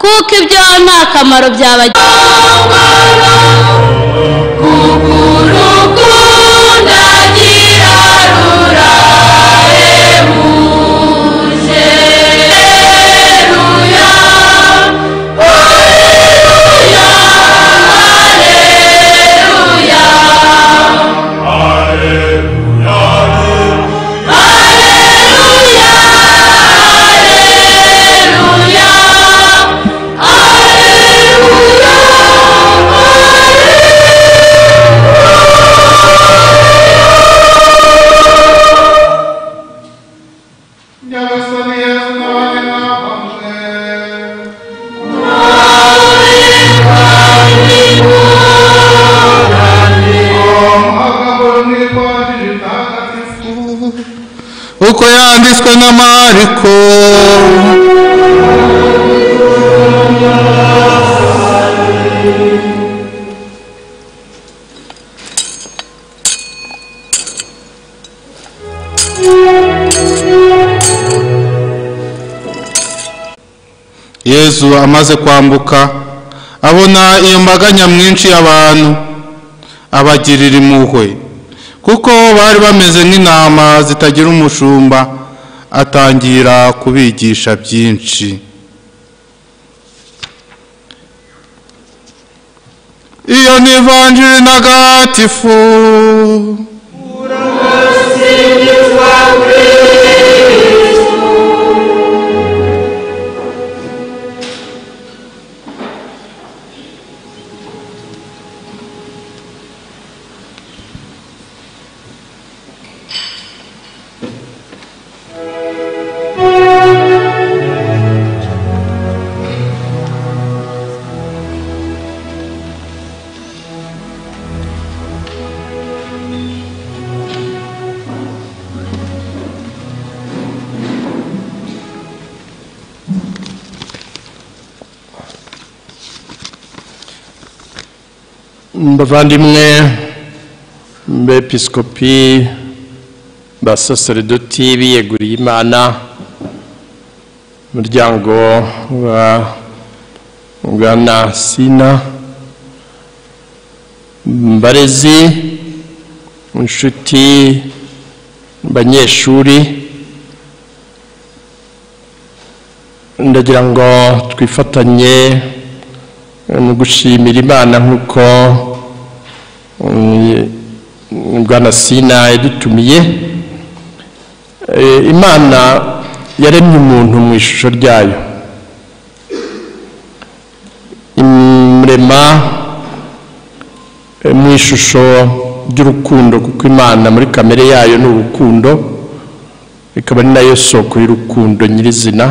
kuko ibyo nta kamaro byabagirira Благослови основание нам, Боже. uko yanditswe na mariko yezu amaze kwambuka abona iyo mbaga nyamwinshi y'abantu abagirira impuhwe kuko bari bameze nk'intama zitagira umushumba atangira kubigisha byinshi iyo ni ivanjiri ntagatifu bavandimwe bepiskopi basaseredoti biyeguriye imana umuryango wa bwana sina mbarezi inshuti banyeshuri ndagira ngo twifatanye ni gushimira imana nk'uko mm, bwana sina yadutumiye Eh, imana yaremye umuntu mu ishusho ryayo imurema eh, mu ishusho ry'urukundo kuko imana muri kamere yayo ni urukundo ikaba ari nayo soko y'urukundo nyirizina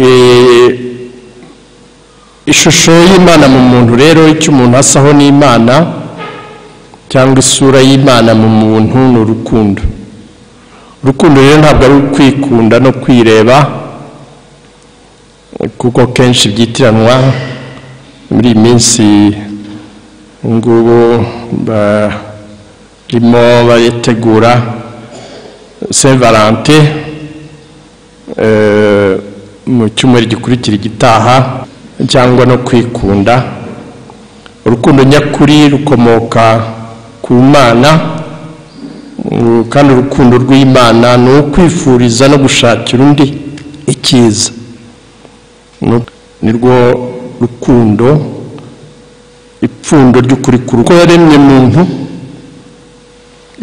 Eh, ishusho y'imana mu muntu rero icyo umuntu asaho n'imana cyangwa isura y'imana mu muntu ni urukundo urukundo rero ntabwo ari ukwikunda no kwireba kuko kenshi byitiranwa muri iyi minsi ngubu barimo bayitegura saint valentin eh, mu cyumweru gikurikira igitaha cyangwa no kwikunda urukundo nyakuri rukomoka ku mana mm, kandi urukundo rw'imana ni ukwifuriza no gushakira undi icyiza Nu- ni rwo rukundo ipfundo ry'ukuri ku rukundo yaremye muntu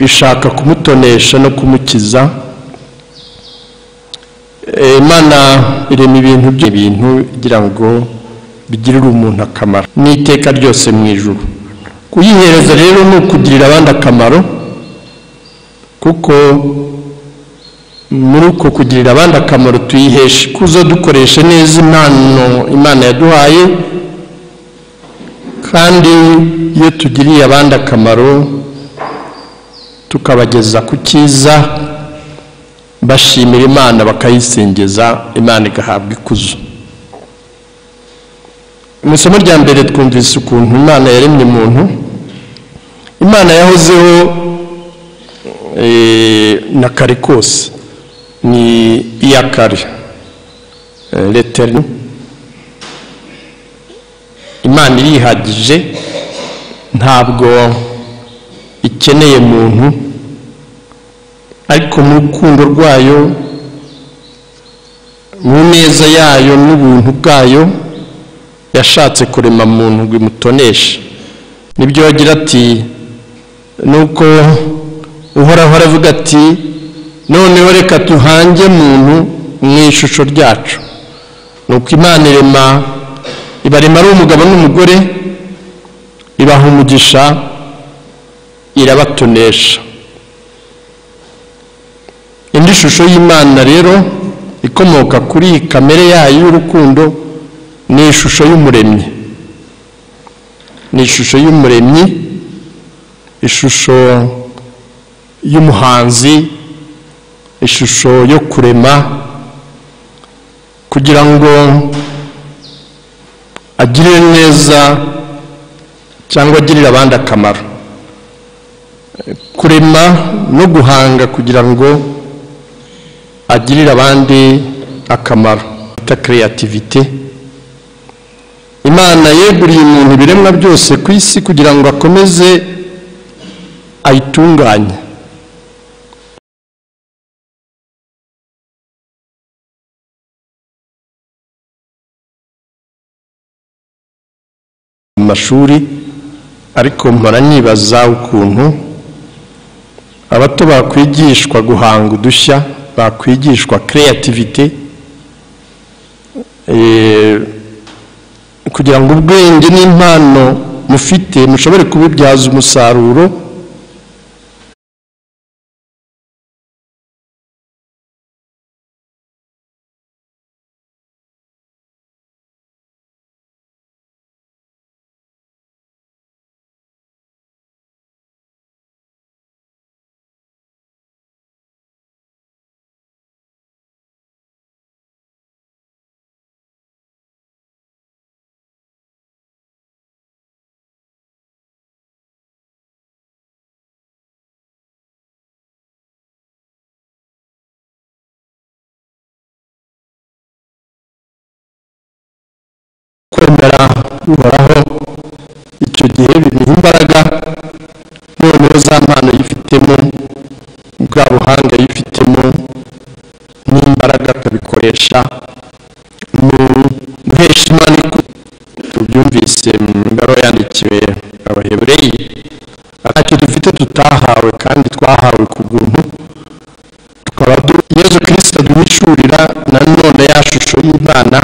ishaka kumutonesha no kumukiza Eh, imana irema ibintu by'ibintu kugira ngo bigirire umuntu akamaro n'iteka ryose mu ijuru kuyihereza rero ni ukugirira abandi akamaro kuko muri uko kugirira abandi akamaro tuyihesha ikuzo dukoresha neza impano imana yaduhaye kandi iyo tugiriye abandi akamaro tukabageza ku cyiza bashimira imana bakayisingiza imana igahabwa ikuzo mu isomo rya mbere twumvise ukuntu imana yaremye umuntu imana yahozeho eh, na kare kose ni iya kare Eh, l'Éternel imana irihagije ntabwo ikeneye muntu ariko mu rukundo rwayo mu neza yayo n'ubuntu bwayo yashatse kurema muntu ngo imutoneshe nibyo yagira ati nuko uhoraho aravuga ati noneho reka tuhange muntu mu ishusho ryacu nuko imana irema ibarema ari umugabo n'umugore ibaha umugisha irabatonesha indi shusho y'imana rero ikomoka kuri iyi kamere yayo y'urukundo ni ishusho y'umuremyi ni ishusho y'umuremyi ishusho y'umuhanzi ishusho yo kurema kugira ngo agirire neza cyangwa agirire abandi akamaro kurema no guhanga kugira ngo agirire abandi akamaro ta creativity imana yeguriye umuntu ibiremwa byose ku isi kugira ngo akomeze ayitunganye mu mashuri ariko mpora nibaza ukuntu abato bakwigishwa guhanga udushya bakwigishwa creativity eh, kugira ngo ubwenge n'impano mufite mushobore kubibyaza umusaruro kwemera uhoraho icyo gihe bimuha imbaraga noneho za mpano yifitemo bwa buhanga yifitemo n'imbaraga akabikoresha mu guhesha imana ikuzo tubyumvise mu ngaro yandikiwe abahebureyi ntacyo dufite tutahawe kandi twahawe ku bw'umuntu tukaba du- yezu kirisita duhishurira na none ya shusho y'imana